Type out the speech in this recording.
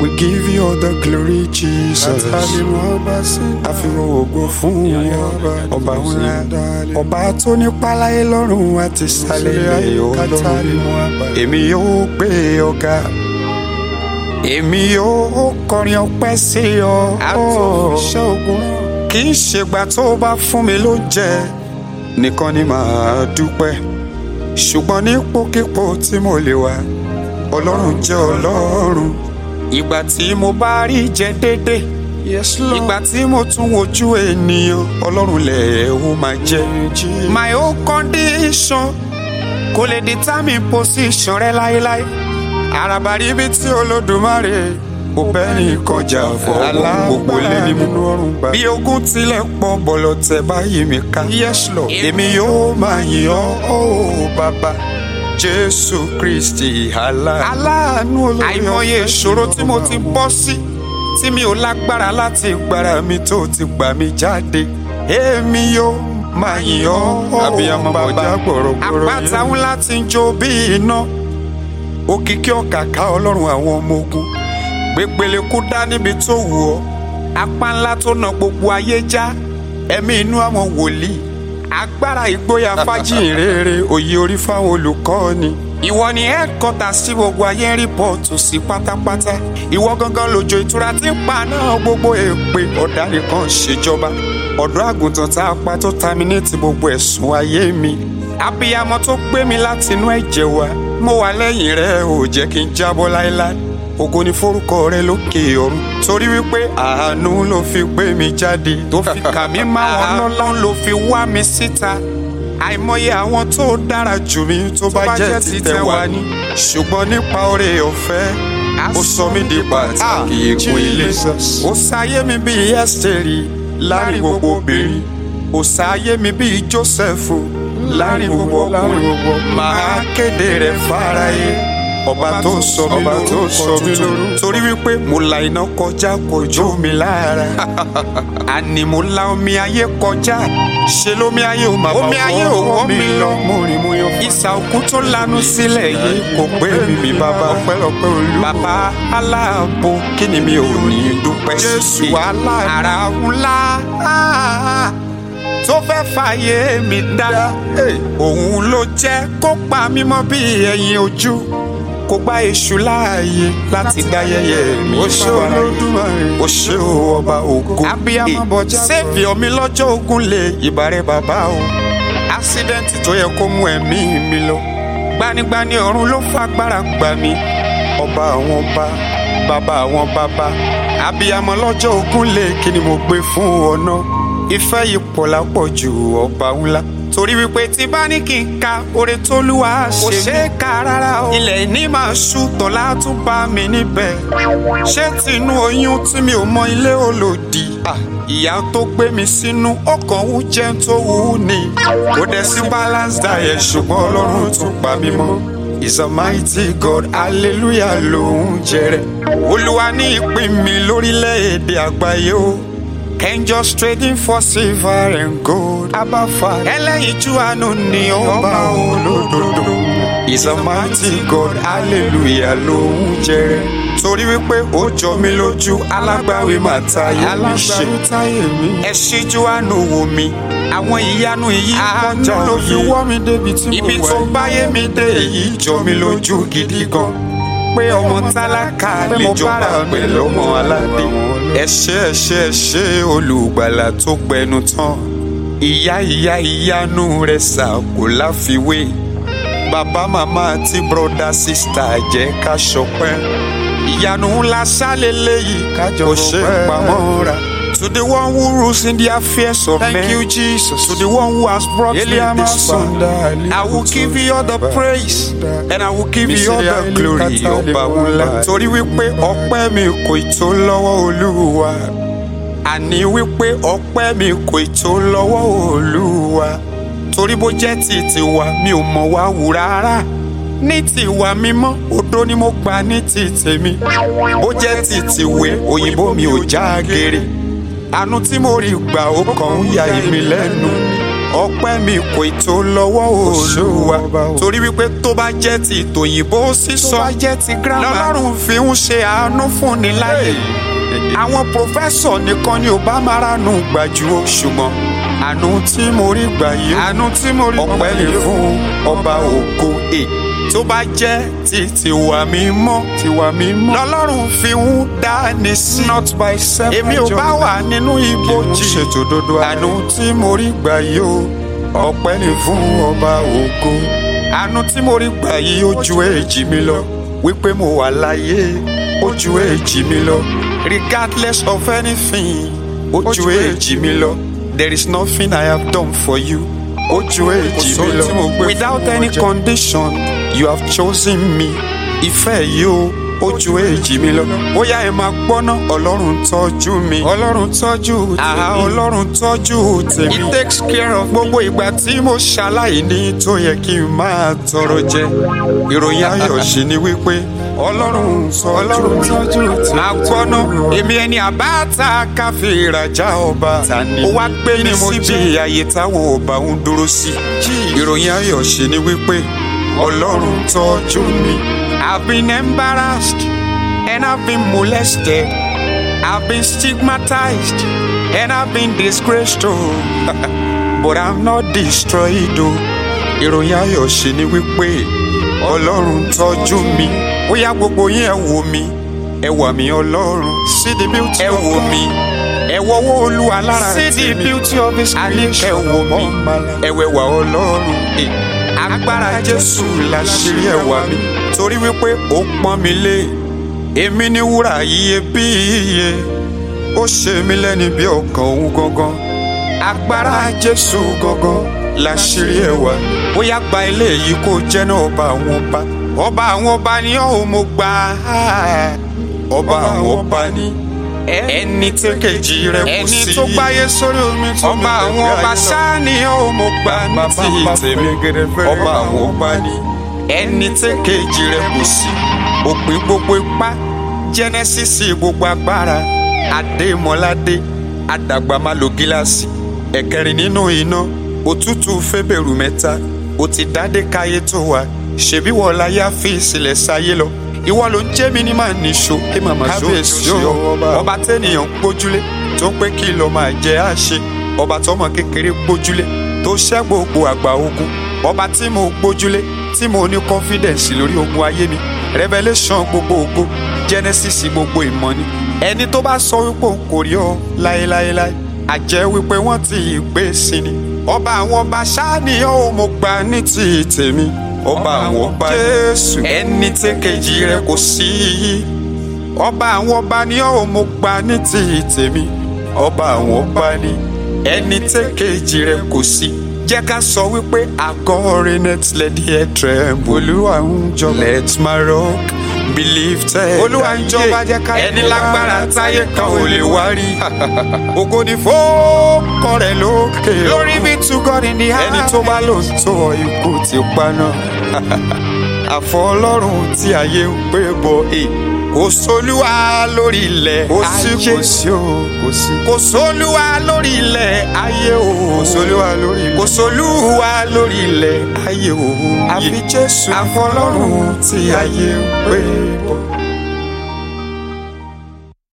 We give you all the glory, Jesus. Àfihàn ògo fún wọn. Ọba ńlá. Ọba tó ní páláyé lọ́rùn àti sálẹ̀ ilẹ̀ ọlọ́run. Èmi yóò gbé ọ̀gá. Èmi yóò kọrin ọpẹ́ sí ọ. Àtúnṣe ogun Kì í ṣègbà tó bá fún mi lóúnjẹ nìkan ni màá dúpẹ́. Ṣùgbọ́n nípòkípò tí mo lè wà, Ọlọ́run jẹ́ Ọlọ́run. Ìgbà tí mo bá rí jẹ déédéé Yes, Lord. ìgbà tí mo tún wojú ènìyàn ọlọ́run lẹ̀ ó máa jẹ́. my own condition kò lè determine position rẹ láéláé. àràbà rí ibi tí olódùmarè kò bẹ́ẹ̀ni kọjá fọ́ gbogbo lé ní mú. bí ogun tilẹ̀ pọ̀ bọ̀lọ̀ tẹ báyìí mi ká. Yes, Lord. èmi yóò máa yìn ọ́ ó bàbá jésù kristi aláàánú. Aláàánú olórí àìmọye ọ̀fẹ́ ìṣòro tí mo Ọba. ti bọ́ sí tí mi ò lágbára láti gbára mi tó ti gbà mí jáde èmi yóò máa yìn ọ́ Abiyamọ bàbá bọ̀já gbọ̀rọ̀gbọ̀rọ̀ àpáta yẹn. ńlá ti ń jó bí iná òkìkí ọ̀kàkà ọlọ́run àwọn ọmọ ogun gbẹgbẹlẹ kú dá níbi tó wù ọ́ apá ńlá tó na gbogbo ayé já ẹ̀mí inú àwọn wòlíì agbára ìgboyà fájìnrere òye orí fáwọn olùkọ́ni ìwọ ni ẹ́ẹ̀kọ́tà sí gbogbo ayé ń rìpọ́ọ̀tù sí pátápátá ìwọ gangan lójó ìtura tí ń pa náà gbogbo èpè ọ̀daràn kan ṣèjọba ọ̀dọ́ àgùntàn tá a pa tó taminétì gbogbo ẹ̀sùn ayé mi abiyamọ tó gbé mi láti inú ẹ̀jẹ̀ wa mo wà lẹ́yìn rẹ ò jẹ́ kí n jábọ́ láéláé ògo ni forúkọ rẹ lókè ọ̀run torí wípé àánú ló fi gbé mi jáde tó fi kà mí máwọn lọ́lọ́run ló fi wá mi síta àìmọye àwọn tó dára jù mí tó bá jẹ́ títẹ̀ wá ní ṣùgbọ́n nípa oore ọ̀fẹ́ ó sọ mí di pàtàkì ègún ilé ó sáyé mi bíi ẹ́sítẹ́rì láàrin gbogbo obìnrin ó sáyé mi bíi jósẹ́fù láàrin gbogbo ọkùnrin máa kéde rẹ̀ fáráyé ọba tó sọ mí Ọba tó sọ mí lórúkọ tuntun lórúkọ. torí wípé mo la iná kọjá kò jó mi lára àní mo la omi ayé kọjá ṣe lómi ayé ò máa Omi ayé ò wọ́ mi lọ. mo rìn mo yan ìsà òkú tó lanu sílẹ̀ yìí kò pé mi mi bàbá ọpẹ́lọpẹ́ olú. bàbá aláàbò kí ni mi ò ní dúpẹ́ sí Jésù aláàánú. ara ńlá tó fẹ́ fàyè mi dá òun ló jẹ́ kó pa mí mọ́ bí ẹyin ojú kó gba èṣù láàyè láti dá yẹ̀yẹ́ mi Ó ṣé fáráyé. Olódùmarè. ó ṣé o ọba ògo Abiyamọ bọjá sẹ́ẹ̀fì omi lọ́jọ́ ogun lè ìbàrẹ̀ bàbá o ásídẹ́ǹtì tó yẹ kó mú ẹ̀mí mi lọ gbanigbani ọ̀run ló fagbára gbà mí ọba àwọn ọba bàbá àwọn bàbá abiyamọ lọ́jọ́ ogun lè kí ni mo gbé fún ọ náà ìfẹ́ yìí pọ̀ lápọ̀ ju ọba ńlá torí wípé tí bá ní kí n ka oore tólúwa ṣe mí kò ṣeé ka rárá o ilẹ̀ ní máa ṣú tọ́lá tún bá mi níbẹ̀ ṣé tinú oyún tí mi ò mọ ilé olòdì ìyá tó gbé mi sínú ọkàn wú jẹ́ tó wù ú ni kò dẹ̀ sí balance diet ṣùgbọ́n ọlọ́run tún pa mí mọ́ is a mighty God hallelujah lòún jẹrẹ olúwa ní ìpín mi lórílẹ̀‐èdè àgbáyé o can just trading for silver and gold abafa ẹlẹ́yinjú àánú ni ọba olódodo is a mighty God hallelujah lòún jẹrẹ torí wípé ó jọ mí lójú alágbàwí máa táyé mi ṣe Alágbàwí táyé mi. ẹ ṣíjú àánú wò mí àwọn ìyanu yìí kọjá Àánú ló fi òye wọ́ mi débi tí mo wà. ibi tó báyé mi dé èyí jọ mí lójú gidi gan pé ọmọ tálákà Pé lè mo jọba bára mi pẹ̀lú ọmọ lọ́wọ́ aládé àwọn ẹ ṣé ẹ ṣé ẹ ṣé olùgbàlà tó gbẹnu tán ìyá ìyá ìyanu rẹ̀ sà kò láfiwé bàbá màmá àti bọ́dà sísítà jẹ́ ká ṣọpẹ́ ìyanu ńlá sálélẹ́ yìí Kájọ kò ṣe fọpẹ́. pamọ́ra. To the one who rules in the affairs of Thank men. you, Jesus. To the one who has brought me Eliama this far. Sunda, I will give you all the praise and I will give you all the Misiri glory. Aili Ọba Katale ńlá. Wamba. Torí wípé ọpẹ́ mi kò ì tó lọ́wọ́ Olúwa. Àní wípé ọpẹ́ mi kò ì tó lọ́wọ́ Olúwa. Torí bó jẹ́ ti tiwa mi ò mọ̀ wá wù rárá. Ní tiwa mímọ́, òdo ni mo gbà ní ti tèmi. Bó jẹ́ ti tìwé, òyìnbó mi ò já geere àánú tí mo rí gbà ó kàn ń ya èmi lẹ́nu ọpẹ́ mi kò tó lọ́wọ́ olúwa torí wípé tó bá jẹ́ ti tòyìnbó sísọ tó bá jẹ́ ti gírámà. lọ́lọ́run fi ń ṣe àánú fúnni láyè àwọn pòfẹ́sọ̀ nìkan ni ò bá máa ránú gbàjú o ṣùgbọ́n àánú tí mo rí gbà yìí àánú tí mo rí ọpẹ́ lè fún ọba ògo e tó bá jẹ́ ti tiwa mímọ́ tiwa mímọ́. lọ́lọ́run fi ń dání sí not by self èmi ò bá wà nínú ibojì ṣètò dodo àánú tí mo rí gbà yìí o ọpẹ́ ni fún ọba ògo àánú tí mo rí gbà yìí ó ju èjì mi lọ wípé mo wà láyé ó ju èjì mi lọ regardless of anything ó ju èjì mi lọ there is nothing I have done for you ó ju èjì mi sóhun tí mo lọ gbé fún without ọ any jẹ. condition you have chosen me ìfẹ́ yìí o ó ju èjì mi lọ ó yá ẹ máa gbọ́ná ọlọ́run tọ́jú mi ọlọ́run tọ́jú àhá tèmi. ọlọ́run tọ́jú tèmi. he takes care of gbogbo ìgbà tí mo ṣaláìní tó yẹ kí n máa tọrọ jẹ. ìròyìn ayọ̀ ṣì ni wípé ọlọ́run ọlọ́run tọ́jú tọ́jú tèmi. máa gbọ́ná èmi ẹni àbáta káfí ìrajà ọba Ta ni ó wá gbé ní ni mo síbi àyè táwọn ọba ń dúró sí. ìròyìn ayọ̀ ṣì ni wípé ọlọ́run tọ́jú mi. I've been embarrassed and I've been molested. I've been stigmatized and I've been disgraced. Oh. But I'm not destroyed. Oh. Ìròyìn ayọ̀ ṣe ni wípé Ọlọ́run tọ́jú mi. Ó yá gbogbo yín ẹ wò mí, ẹ wà mí Ọlọ́run. see the beauty Ẹ of wò God. mí, ẹ wọ́wọ́ Olúwa lára see the tèmi. beauty of his Àníkẹ́ creation wò mí, upon my life. ẹwẹ́wà Ọlọ́run. Eh, Agbára Jésù láṣírí ẹwà mi. Torí wípé ó pọ́n mi lé. Èmi ní wúrà iyebíye. Ó ṣe mí lẹ́ni bí ọkàn òun gangan. Agbára Jésù gangan láṣírí ẹwà. Ó yá gba ilé yìí kó jẹ́ náà ọba àwọn ọba. Ọba àwọn ọba ni ọ́ mo gbà á. Ọba àwọn ọba ni ẹni tí kejì rẹ̀ kò sí. ẹni tó gbáyé sórí omi tó ọba àwọn ọba sáà ni ó mo gbà ní ti tèmi ọba àwọn ọba ni ẹni tí kejì rẹ̀ kò sí òpin gbogbo ipá jẹnẹsìsì gbogbo agbára adémọládé àdàgbà má lo gíláàsì ẹ̀kẹrin nínú iná òtútù fẹ́bẹ̀rù mẹ́ta ó ti dádé káyé tó wa ṣèbí wọ́n láyé àfi ìsìlẹ̀ sáyé lọ ìwọ ló ń jẹ́ mi ní màá níṣó ẹ máa máa ṣó Kábíyèsí èsì o, ọ ọba. ọba tẹ́nìyàn ń gbójúlé tó ń pé kí lọ máa jẹ àṣe ọba tọmọ kékeré gbójúlé tó ṣẹ́ gbogbo àgbà ogun ọba tí mo gbójúlé tí mo ní confidence lórí ogun ayé mi revelation gbogbo ògo genesis gbogbo ìmọ̀ ni ẹni tó bá sọ wípé òun kò rí ọ láéláéláé àjẹ́ wípé wọ́n ti gbé sí ni ọba àwọn ọba ṣáà ni ó mo gbà ní ti tèmi ọba àwọn ọba jésù ẹni tí kejì rẹ̀ kò sí ọba àwọn ọba ni ó mo gbà ní ti tèmi ọba àwọn ọba ni ẹni tí kejì rẹ̀ kò sí jẹ́ ká sọ wípé àgọ́ net let the air tremble olúwa ń jọba. let my rock be lifted Olúwa ń jọba, jẹ́ ká ẹni yìn lágbára lára táyé kan ò lè wá rí ògo ni fọ́ọ̀kọ rẹ̀ lókè glory be to God in the ẹni highest. tó bá lò ń tó ọ ikú ti paná àfọ ọlọ́run tí ayé ń pè bọ̀ ẹ̀ kò sólúwa lórí ilẹ̀ kò sí ayé kò sí o kò sí. kò sólúwa lórí ilẹ̀ ayé o kò sólúwa lórí ilẹ̀. kò sólúwa lórí ilẹ̀ ayé o àfi jésù àfọ ọlọ́run tí ayé ń pè bọ̀.